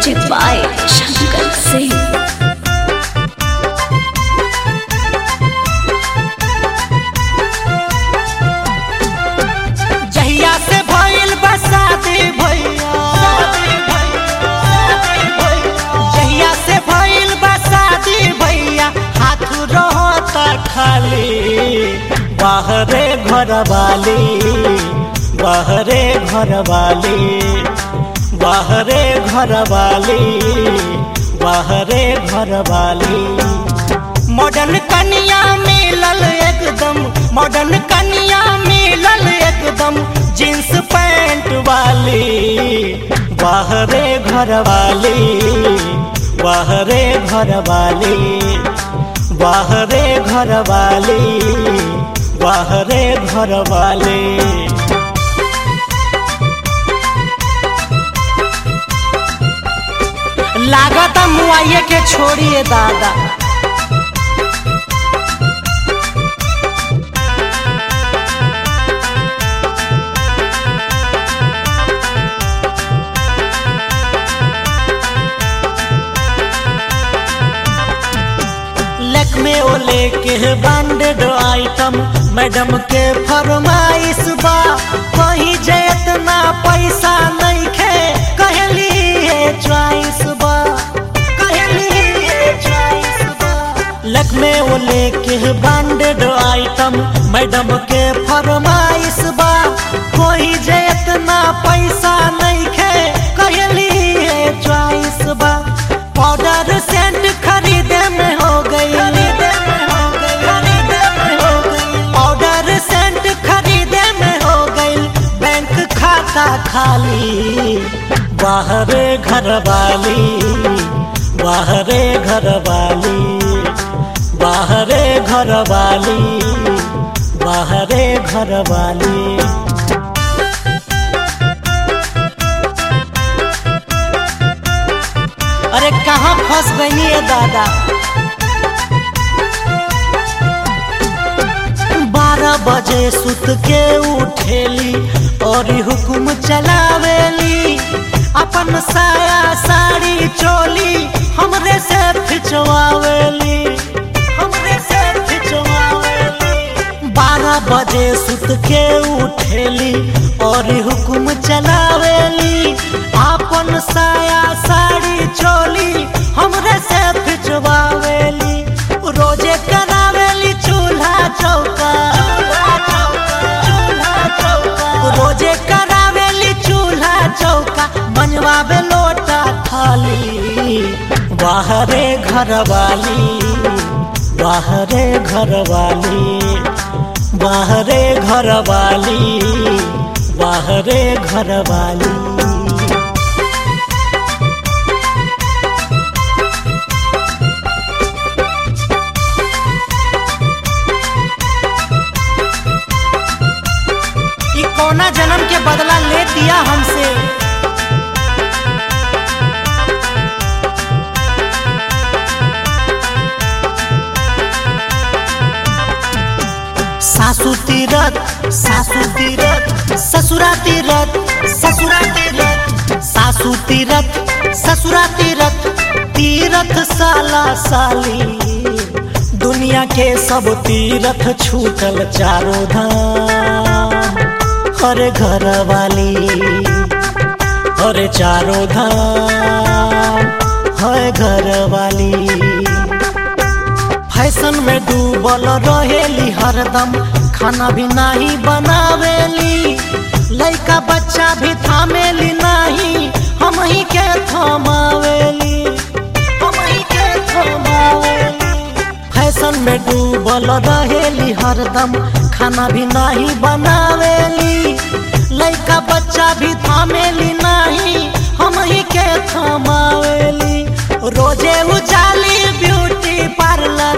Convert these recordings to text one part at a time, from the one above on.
Music by Shankar Singh. जहिया से भइल बसाती भैया जहिया से भइल बसाती भैया हाथ रहता खाली बाहरे घर वाली बाहरे घर वाली बाहरे घर वाली बाहरे घर वाली मॉडर्न कनिया मिलल एकदम मॉडर्न कनिया मिलल एकदम जींस पैंट वाली बाहरे घर वाली बाहरे घर वाली बाहरे घर वाली बाहरे घर वाली लागत मुआइये के छोड़िए दादा लेक में ओ लेके ब्रांडेड आइटम मैडम के फरमाइश बा कहीं जे इतना पैसा नहीं खे कहली है चॉइस बा कहली है चॉइस बा लेक में ओ लेके ब्रांडेड आइटम मैडम के फरमाइश बा कोई जे इतना पैसा नहीं खे कहली है चॉइस बा पाउडर सेंट खरीदे में हो गई पाउडर सेंट खरीदे में हो गई बैंक खाता खाली बाहरे घर वाली बाहरे घर वाली बाहरे घर वाली बाहरे घर वाली अरे कहाँ फंस गई है दादा बारह बजे सुत के उठेली और हुक्म चलावेली अपन साया साड़ी चोली हमरे से खिंचवावेली हमरे से खिंचवावेली बारह बजे सुत के उठेली और हुक्म चलावेली अपन साया साड़ी चोली हमरे से खिंचवावेली रोजे करावेली चूल्हा चौका रोजे करावेली चूल्हा चौका बनवावे लोटा थाली बाहरे घर वाली बाहरे घर वाली बाहरे घर वाली बाहरे घर वाली ई कौना जन्म के बदला ले दिया हमसे सासू तीरथ सासू तीरथ ससुरा तीरथ ससुरा तीरथ सासू तीरथ ससुरा तीरथ तीरथ साला साली दुनिया के सब तीरथ छूटल चारों धाम हर घर वाली हर चारों धाम हर घर वाली फैशन में डूबल रहेली हरदम खाना भी नहीं बनावेली लइका बच्चा भी थामेली नहीं हम ही के थमावेली हम ही के थमावेली फैशन में डूबल रहेली हरदम खाना भी नहीं बनावेली लइका बच्चा भी थामेली नहीं हम ही के थमावेली रोजे उजाली ब्यूटी पार्लर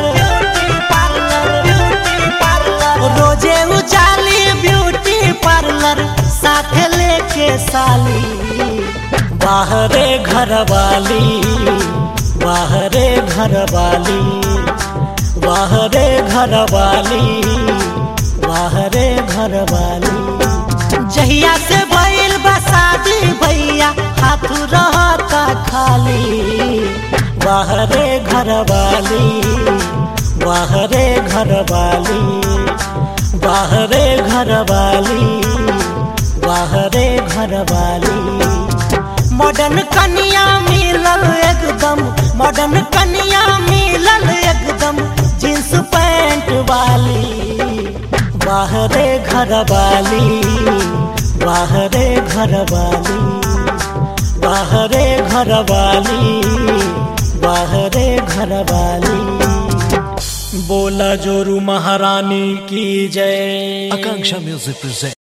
रोजे उजाली ब्यूटी पार्लर साथ लेके साली बाहरे घर वाली बाहरे घर वाली बाहरे घर वाली बाहरे घर वाली जहिया से भइल बसादी भैया हाथ रहता खाली वाह रे घर वाली वाह रे घर वाली वाह रे घर वाली वाह रे घर वाली मॉडर्न कनिया मिलल एकदम मॉडर्न कनिया मिलल एकदम जींस पैंट वाली वाह रे घर वाली वाह रे घर वाली वाह रे घर वाली वाह रे घर वाली बोला जोरू महारानी की जय Akanksha Music presents.